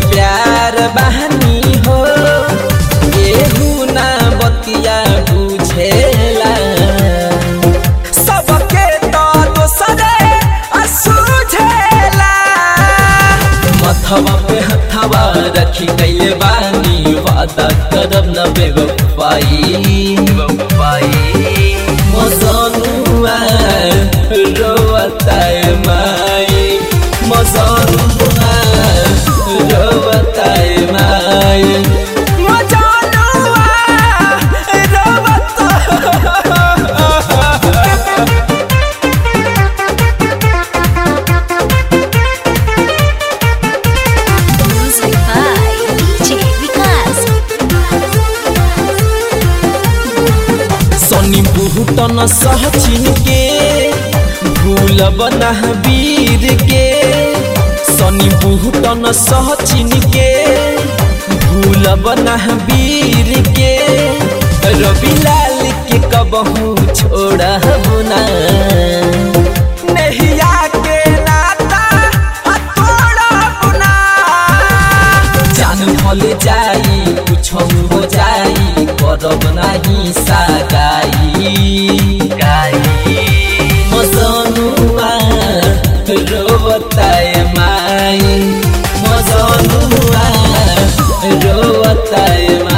प्यार बहानी हो केहू ना बतिया बुझेला सबके तो दोसरे असुझेला मथवा पे हथवा रखी कैले बानी वादा करब न बेवफाई मजनुआ रोवताए माई मजनुआ रोवताए माई मजनुआ रोवता Music by DJ Vikas. सनी बुहटन सहचिन के भूल बना वीर के सनी बुहटन सहचिन के भूल बना वीर के रवि लाल के कबहू छोड़ा बुना नहिया के नाता हथोड़ा बुना जान भल जाई कुछ हो जाई करब नाही सागाई गाई मजनुआ रोवताए माई मजनुआ रोवताए